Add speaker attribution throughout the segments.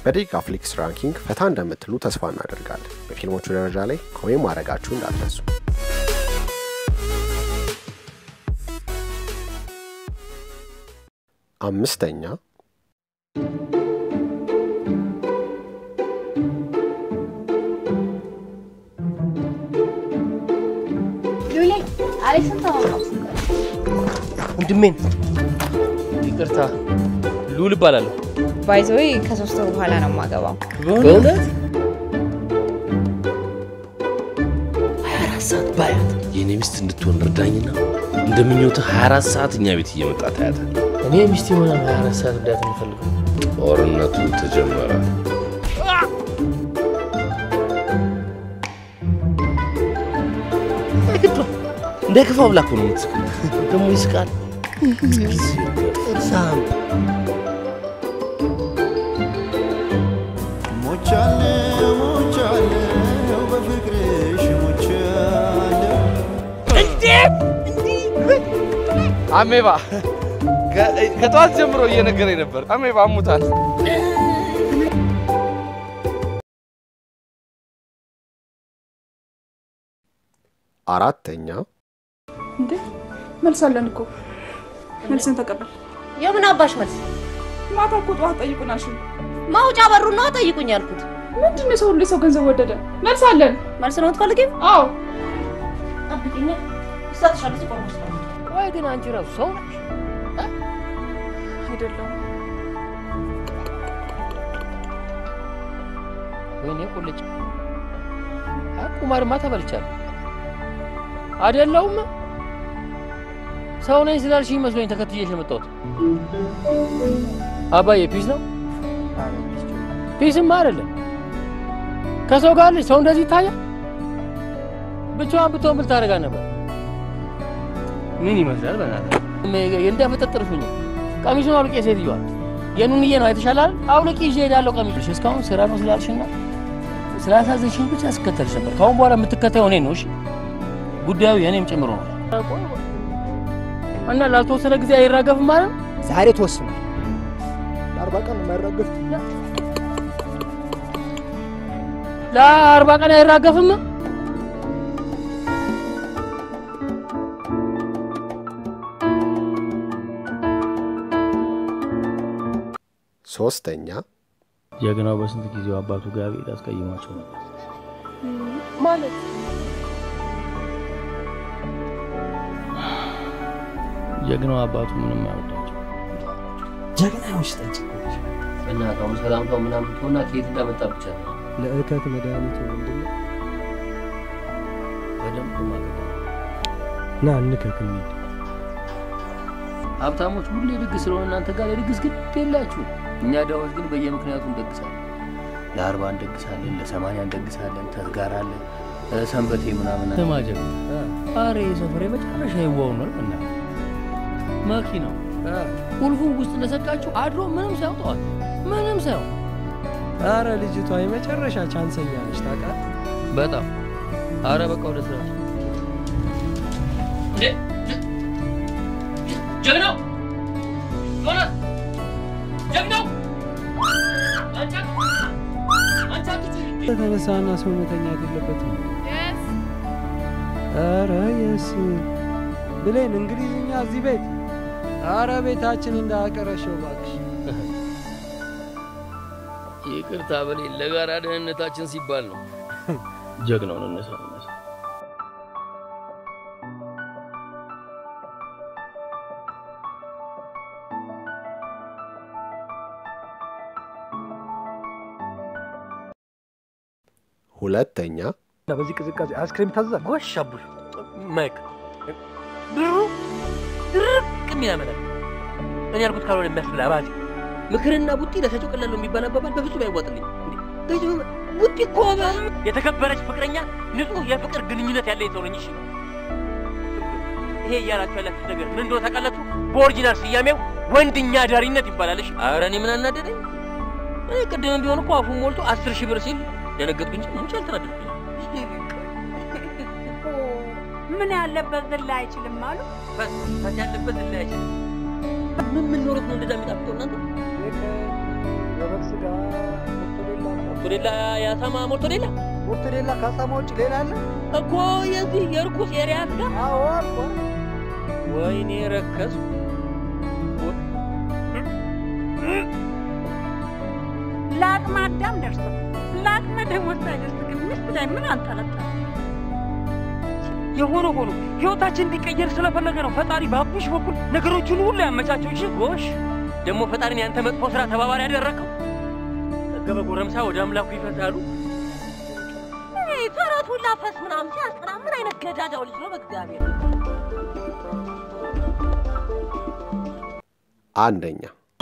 Speaker 1: በደቂቃ ፍሊክስ ራንኪንግ ፈታ እንደምትሉ ተስፋ እናደርጋለን። በፊልሞቹ ደረጃ ላይ ኮሜንት ማድረጋችሁ እንዳትረሱ። አምስተኛ
Speaker 2: ሉሌ አሌክስን ተዋወቀው።
Speaker 3: ወንድሜን ይቅርታ፣ ሉል እባላለሁ።
Speaker 4: ባይዘዌ ከሶስት ወር በኋላ ነው የማገባው።
Speaker 3: በእውነት
Speaker 5: ሀያ አራት ሰዓት ባያት የእኔ ሚስት እንድትሆን እርዳኝና እንደምኞትህ 24 ሰዓት እኛ ቤት እየመጣ ታያታል።
Speaker 3: እኔ ሚስቴ ሆና 24 ሰዓት እንዳት የሚፈልገው
Speaker 5: ጦርነቱ ተጀመረ።
Speaker 3: እንዳይከፋው ብላ እኮ ነው የምትስቀው። ደግሞ ይስቃል። እርሳም
Speaker 6: ሞቻለሁ ሞቻለሁ በፍቅርሽ ሞቻለሁ
Speaker 3: አሜባ ከጠዋት ጀምሮ እየነገረኝ ነበር። አሜባ አሙታል።
Speaker 1: አራተኛ
Speaker 7: እንዴ መልስ አለን እኮ መልስን ተቀበል።
Speaker 2: የምን አባሽ መልስ?
Speaker 7: ማታ እኮ ጠዋት ጠይቁናል። እሺ
Speaker 2: ማውጫ በሩ ነው ጠይቁኝ ያልኩት።
Speaker 7: ምንድን ነው የሰው ሁሉ የሰው ገንዘብ ወደደ? መልስ አለን።
Speaker 2: መልስ ነው የምትፈልጊው?
Speaker 7: አዎ
Speaker 2: ጠብቂኝ፣ ይሰጥሻል። እዚህ ቆሞ ስጠው።
Speaker 3: ቆይ ግን አንቺ ራሱ ሰው ነሽ?
Speaker 7: አይደለም
Speaker 3: ወይኔ ቁልጭ አይ ቁማርማ ተበልቻለሁ። አይደለሁም ሰው ነኝ ስላልሽኝ መስሎኝ ተከትዬሽ የመጣሁት። አባዬ ፒስ ነው? ፒስማ አይደለም። ከሰው ጋር ልጅ ሰው እንደዚህ ይታያል? ብቻዋን ብትሆን ብል ታደርጋ ነበር። ምን ይመስላል? በእናትህ እንዳፈጠጥርሽኝ ቀሚሱን አውልቄ ሴትዮዋ የኑንዬ ነው አይተሻል አይደል? አውልቄ ይዤ እሄዳለሁ ቀሚሱሽ። እስካሁን ስራ ነው ስላልሽና ስላሳዘንሽኝ ብቻ ስከተልሽ ነበር። ከአሁን በኋላ የምትከተየው እኔን ነው። እሺ ጉዳዩ የእኔም ጨምሮ ነው እና ላልተወሰነ ጊዜ አይራገፍም ማለት ነው።
Speaker 8: ዛሬ ተወስኗል። ለአርባ ቀን የማይራገፍ
Speaker 3: ለአርባ ቀን አይራገፍም።
Speaker 1: ሶስተኛ
Speaker 3: ጀግናው በስንት ጊዜው አባቱ ጋር ቤት አስቀይሟቸው ነበር።
Speaker 7: ማለት
Speaker 3: ጀግናው አባቱ ምንም አይወዳቸው።
Speaker 8: ጀግና ይሆንሽ ጠጅ
Speaker 3: በእናትህ አሁን ሰላምታው ምናምን ትሆና ከየት እንዳመጣ ብቻ ነው
Speaker 8: ለእከት መድኃኒቱ ምንድን ነው?
Speaker 3: በደንብ ማለት ነው።
Speaker 8: ና እንከክ እንሂድ።
Speaker 3: ሀብታሞች ሁሌ ድግስ ስለሆነ እናንተ ጋር የድግስ ግድ የላችሁ። እኛ ደዎች ግን በየምክንያቱ እንደግሳለን። ለአርባ እንደግሳለን፣ ለሰማንያ እንደግሳለን፣ ተዝጋር አለ፣ ሰንበቴ ምናምን ተማጀብ አሬ ሰፈር የመጨረሻ ይዋው ነው እና መኪናው ቁልፉ ውስጥ እንደሰቃችሁ አድሮ ምንም ሳያውጠዋል ምንም ሳያው
Speaker 8: አረ ልጅቷ የመጨረሻ ቻንሰኛ ነች ታውቃለህ።
Speaker 3: በጣም አረ በቃ ወደ ስራ ጀግናው ዮናስ ጀግናው
Speaker 8: ተነሳና ሰው መተኛት የለበትም። አረ የስ ብሌን እንግሊዝኛ እዚህ ቤት አረ ቤታችን እንዳያቀረሸው እባክሽ።
Speaker 3: ይቅርታ በሌለ ለጋራ ደህንነታችን ሲባል ነው። ጀግናው ነው እነሳ እነሳ
Speaker 1: ሁለተኛ
Speaker 8: በዚህ ቅዝቃዜ አይስክሪም ታዘዛል።
Speaker 9: ጎሽ አቡሽ ማይክ ብሩ ድርቅ የሚያመላል እኔ ያልኩት ካልሆነ የሚያስብል አባዜ ምክርና ቡጢ ለሰጪው ቀላል ነው የሚባል አባባል በፍጹም አይዋጥልኝ። ቡጢ እኮ የተከበረች ፍቅረኛ ንጹህ የፍቅር ግንኙነት ያለ ሰው ነኝ። እሺ ይሄ እያላችሁ ያላችሁት ነገር ምን እንደሆነ ታውቃላችሁ? በኦሪጂናል ስያሜው ወንድኛ ዳሪነት ይባላል። እሺ ኧረ እኔ ምን አናደደኝ? እኔ ቅድምም ቢሆን እኮ አፉን ሞልቶ አስር ሺህ ብር ሲል ደነገጥኩ እንጂ ሙች አልተናደድኩኝ።
Speaker 10: ምን ያለበት ዝላ አይችልም አሉ።
Speaker 9: ፈት ያለበት ዝላ አይችልም። ምን ምን ኖሮት ነው እንደዛ የሚጣፍጠው እናንተ?
Speaker 8: የበግ ስጋ
Speaker 9: ሞርቶዴላ የአሳማ ሞርቶዴላ
Speaker 8: ሞርቶዴላ ከአሳማ ውጭ ሌላ አለ
Speaker 9: እኮ የዚህ የእርኩስ ኤሪያ ስጋ
Speaker 8: አዎ አልኳ
Speaker 9: ወይኔ ረከሱ
Speaker 10: ለአቅመ አዳም ደርሶ ለአቅመ ደሞዝ ሳይደርስ ግን ሚስት ላይ ምን አንጠለጠለ?
Speaker 9: የሆነ ሆኖ ህይወታችን እንዲቀየር ስለፈለገ ነው ፈጣሪ በአቡሽ በኩል ነገሮችን ሁሉ ያመቻቸው። እሺ ጎሽ፣ ደግሞ ፈጣሪን ያንተ መጥፎ ስራ ተባባሪ ያደረገው ጠገበ ጎረምሳ ወደ አምላኩ ይፈሳሉ።
Speaker 2: ተረቱ ላፈስ ምናምን ሲያስጠላ ምን አይነት ገዳዳው ልጅ ነው በእግዚአብሔር
Speaker 1: አንደኛ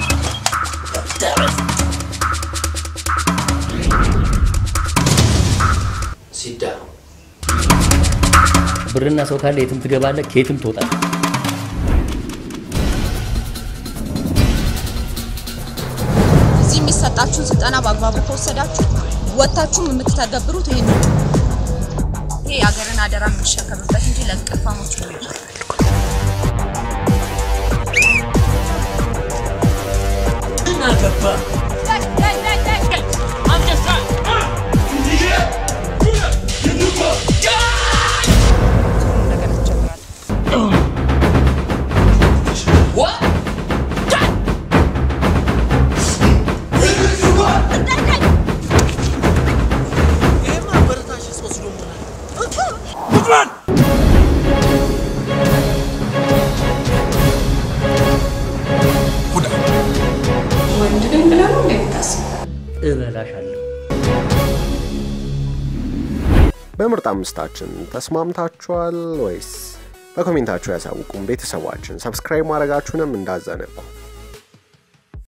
Speaker 5: ሲዳ
Speaker 3: ብርና ሰው ካለ የትም ትገባለህ፣ ከየትም ትወጣለህ።
Speaker 4: እዚህ የሚሰጣችሁን ስልጠና በአግባቡ ከወሰዳችሁ ወጥታችሁም የምትተገብሩት ይህን ነው። ይሄ የሀገርን አደራ የምንሸከምበት እንጂ ለእንቅልፋሞች ነው።
Speaker 7: ወንድ ነኝ ብለህ ነው እንዴ የምታስበው?
Speaker 3: እበላሻለሁ።
Speaker 1: በምርጥ አምስታችን ተስማምታችኋል ወይስ? በኮሜንታችሁ ያሳውቁም። ቤተሰባችን ሰብስክራይብ ማድረጋችሁንም እንዳዘነጉ